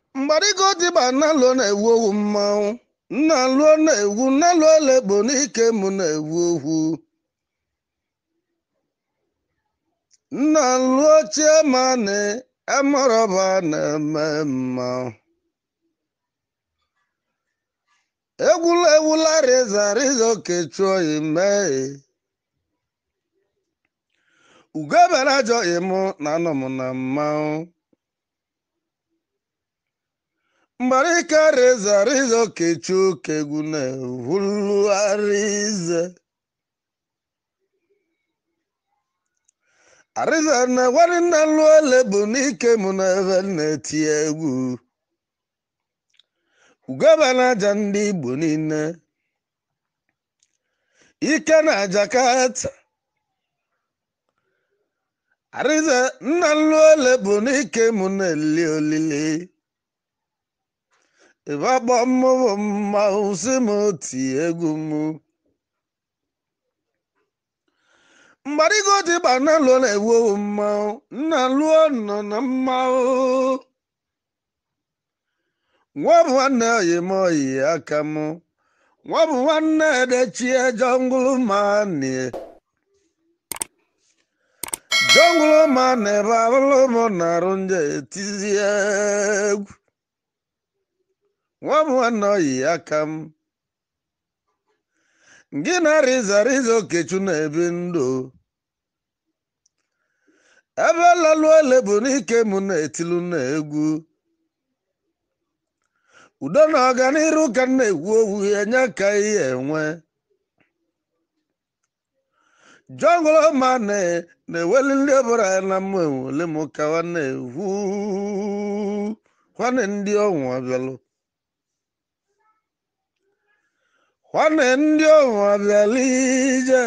mgbarigo dịba nnalụọ na-ewu owu mmanwụ nnalụọ na-ewu nnalụọ lekpo n'ike mụ na-ewu owu nnalụọ chiemani emọrọba na-eme mmanwụ egwula ewula rịza rịza okechụọ imee ugobere ajọghị mụ na anọ m na mmanwụ mgbarika rịza rịza okechụ kegwu na-ewulu arịza arịza na gwari nna lụọ ele bụ n'ike mụ na ebe na-eti egwu ugobere aja ndị igbo niile ike na jakarta arịza nna lụọ ele bụ n'ike mụ na-eli olili ịbakpọ mmụọ mmanwụ si m oti egwu m mgbarigo dịgba nna lụọ na-ewu owu mmanwụ nna lụọ nọ na mmanwụ nwa bụ nwanne oyi m oyi aka m nwa bụ nwanne edechie jọngụlụ mani jọngụlụ mani ebe abụlụ m na-arụ nje etizi egwu nwa bụ nwanne oyi aka m gị na rịza rịza okechu na-ebi ndụ ebe lalụ ele bụ n'ike m na-etilu na egwu udo na ọganiru ka m na-ekwu owu enye ka ihe enwe jọngụlụ ma na-eweli ndị ọbụla ya na mmụ enwele m ka wa na-ekwu nwanne ndị ọnwa bịalụ nwanne ndị ọnwa bịala ije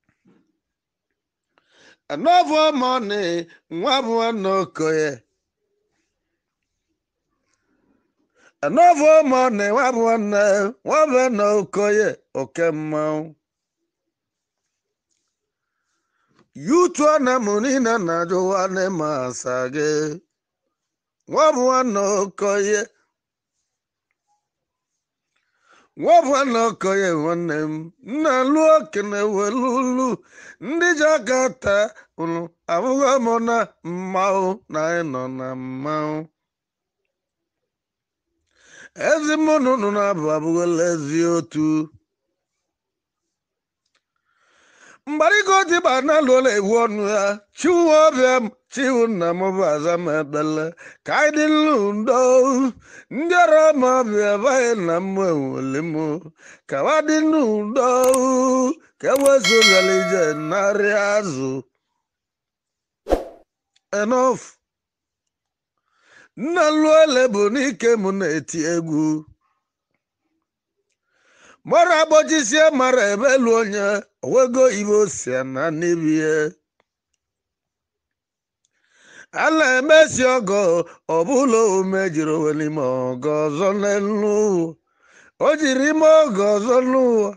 anọbụ mọni nwa bụ nwanne okoye anọbụ mọni nwa bụ nwanne nwa bụ na okoye oke mmanwụ yutu na mụ niile na-ajụ nwanne ma asa gị nwa bụ nwanne okoye nwa bụ nwanne okoye nwanne m nna lụọ okene welulu ndị ji aka taa ụnụ abụghị m na mmanwụ na anyị nọ na mmanwụ ezi mụnụ nụ na-abụ abụghịla ezi otu mgbarigo dịba na lụọla ewu ọnụ ya chiwu ọbịa m chiwu nna m bụ aza m ekpele ka anyị dị nlu ndo ndị ọrụ m ọbịa baghị na m enwele m ka wa dị n'udo ka ewezụgala ije narị azụ enof nna lụọle bụ n'ike m na-eti egwu mara agbojisie mara ebelu onye owego ibe osia na n'ibie ala emesi ọgọ ọbụla ome jiri owe n'ime ọgọ ọzọ n'elu ụwa o jiri ime ọgọ ọzọ n'ụwa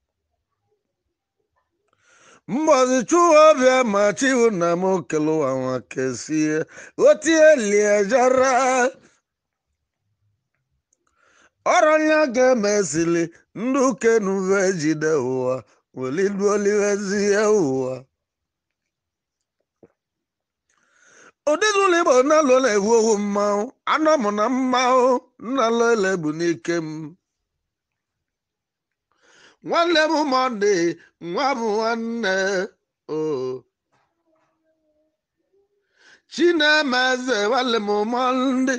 mbọzi chụwa ọbịa ma chiwu na m okele ụwa nwa kesie otie lie jara ọrọnya ga-emesili ndị ukenuve jide ụwa weliduolivezie ụwa ụdịdụlụ igbo nnalụ na-ewu owu mmanwụ anọ m na mmanwụ nnalụ ele bụ n'ike m nwanne m mọnde nwa bụ nwanne o chinemeze nwanne m mọnde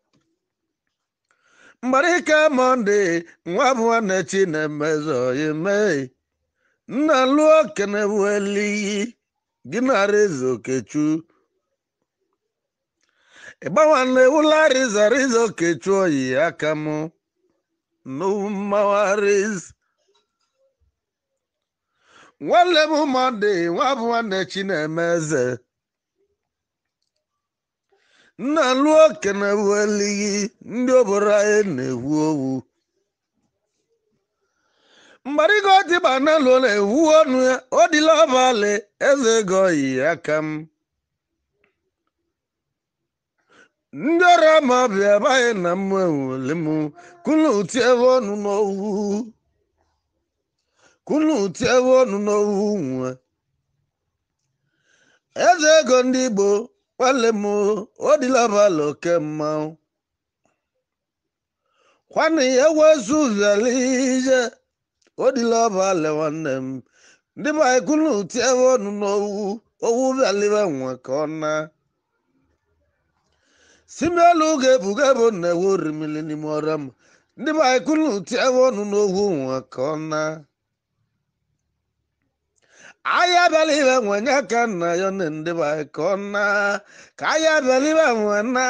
mgbarika mọnde nwa bụ nwanne chinemeze oyime nna lụọ kene weliyi gị nara eze okechu ịgbanwanne ụlọ arịza rịza okechu oyi aka m n'ụmawariz nwanne m mọnde nwa bụ nwanne chinemeze nna lụọ kene weliyi ndị obodo anyị na-ewu owu mgbarigo dịba na lụọ na-ewu ọnụ ya ọ dịla ọbalị eze ego yi aka m ndị ọrụ ama bịa baghị na mmụ enwele m kunu tiebe ọnụ n'owu kunu tiebe ọnụ n'owu nwe eze ego ndị igbo nwanne m odilabala oke mmanwụ kwanụ ya wezu vialije odilabala nwanne m ndị baghị kunu tiebe ọnụ n'owu owu bịalibe nwe ka ọ na simelu ga-ebuga ebo na-ewe orimili n'ime ọrịa m ndị be anyị kunu tiebe ọnụ n'ogwu nwa ka ọ na ahịa abịala ibe nwe nye ka nna ya na ndị be anyị ka ọ na ka ahịa abịala ibe nwe na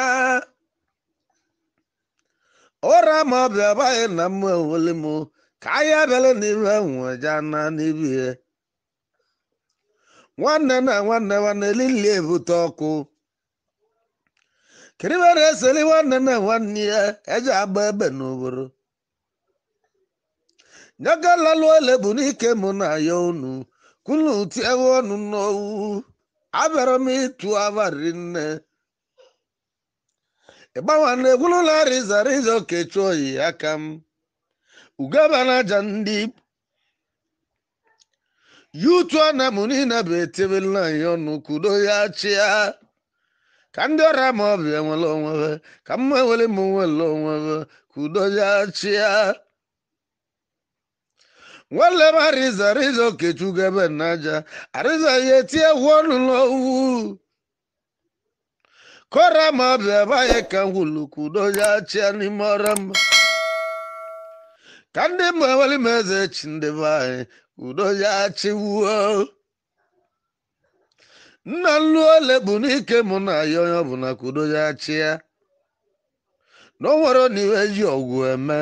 ụra ma ọbịa baghị na mmụ eweli m ka ahịa abịala n'ibe nwe ja na n'ibie nwanne na nwanne nwanne lili ebute ọkụ kiribere eseli nwanne na nwanne ya eji agba ebe n'obodo nyagalalu ele bụ n'ike mụ na ya unu kunu tiewe ọnụ n'owu abịara m ịtụ abalị nne ịgbanwana egwulụla riza riza okechu oyi aka m ugaba na aja ndị yutu ana mụ niile bụ etebela ya ọnụ kudo ya chịa ka ndị ọrịa ma ọ bịa nwere onwe ka mma nwere m nwere onwe ka udo ya chịa nwanne m arịza arịza okechukwu ebe n'aja arịza ya etie egwu ọnụ n'owu kọra ma ọ bịa baghị ka ngwulu ka udo ya chịa n'ime ọrịa m ka ndị mma nwere m eze chi ndị be anyị udo ya chịwuo nna nlu ole bụ n'ike mụ na ya onye ọbụla ka udo ya chịa na o nwere n'iwe ji ọgwụ eme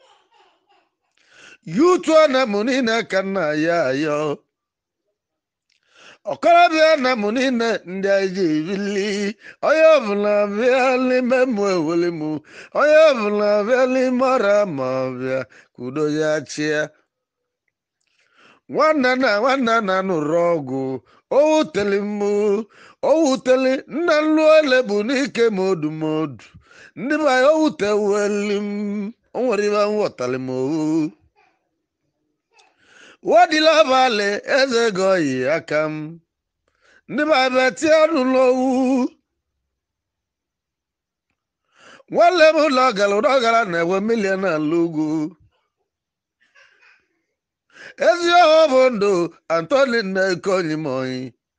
yutu na mụ niile ka nna ya ayọ ọkọrọbịa na mụ niile ndị anyị ji ebili onye ọbụla bịa n'ime mụ eweli mụ onye ọbụla bịa n'ime ọra ma ọbịa ka udo ya chịa nwanne na nwanne na nụrụ ọgwụ owuteli mụ owuteli nna nlu ele bụ n'ike ma odu ma odu ndị be anyị owuteweli m o nwere ibe nghọtali m owu wadila abalị eze ego yi aka m ndị be anyị betie ọnụ n'owu nwanne m ụlọ gara ụlọ gara na-enwe milion ala ugwu ezi ọhụ bụ ndụ antoni nnekonyi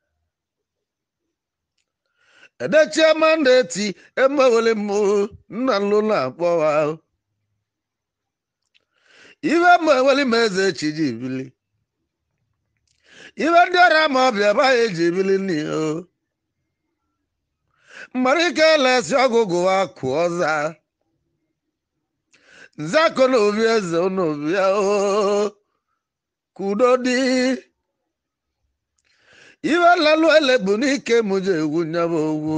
edechie mandeti emewele m nna nlu na-akpọwa ibe m eweli m eze chi ji bili ibe ndị ọrịa ma ọbịa baghị eji bili n'ihe mgbara ike lesi ọgụgụ wa kụ ọza nzakọ na obi eze na obi ya oo kudo dị iwe lalụ ele bụ n'ike mụ ji egwu nyaba ogwu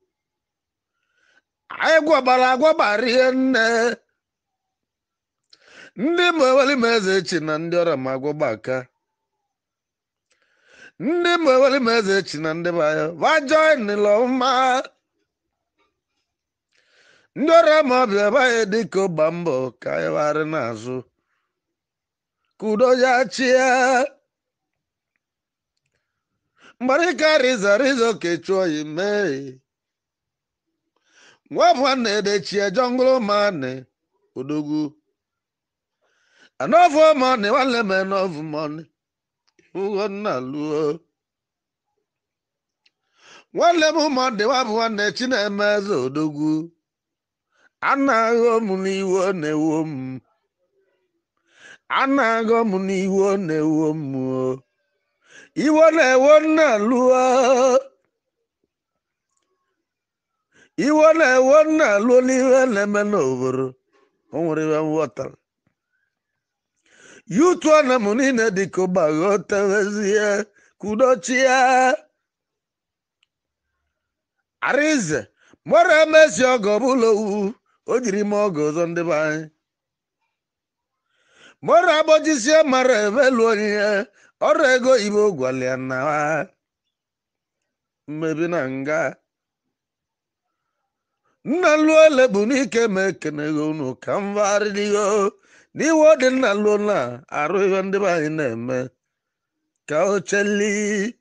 anyị gwabara agwabara ihe nne ndị ma eweli m eze chi na ndị ọrịa ma agwọgbaka ndị ma eweli m eze chi na ndị baya vajoinlọ mma ndị ọrịa ma ọbịa baghị dịka ọgba mbọ ka anyị gharị n'azụ kudo ya chia mgbarịka riza riza okechu oyi mee nwa nwanne edechie jọngụlụ mane odogwu anọvụ mọni nwanne m enọvụ mọni ihugo nna luo nwanne m mọni nwabụ nwanne chineme eze odogwu anaghị m n'iwu ọ na-ewo m anaghị m n'iwu ọ na-ewo m o iwo na-ewo nna lụọ iwo na-ewo nna lụọ n'ihe na-eme n'obodo o nwere ihe nghọtara yutu na m niile dịka ụgbaghotewezie kudochia arize mọrọ emesi ọgọ bụla owu o jiri m ọgọ ọzọ ndị be anyị mọrọ agbojisie mara emelu onyinye ọrụ ego igbo gwalịa na mmebi na nga nna luo lekpu n'ike ma ekeneghị unu ka m varịdịgo n'iwe ọ dị nna luo na arụ ihe ndị be anyị na-eme ka ocheli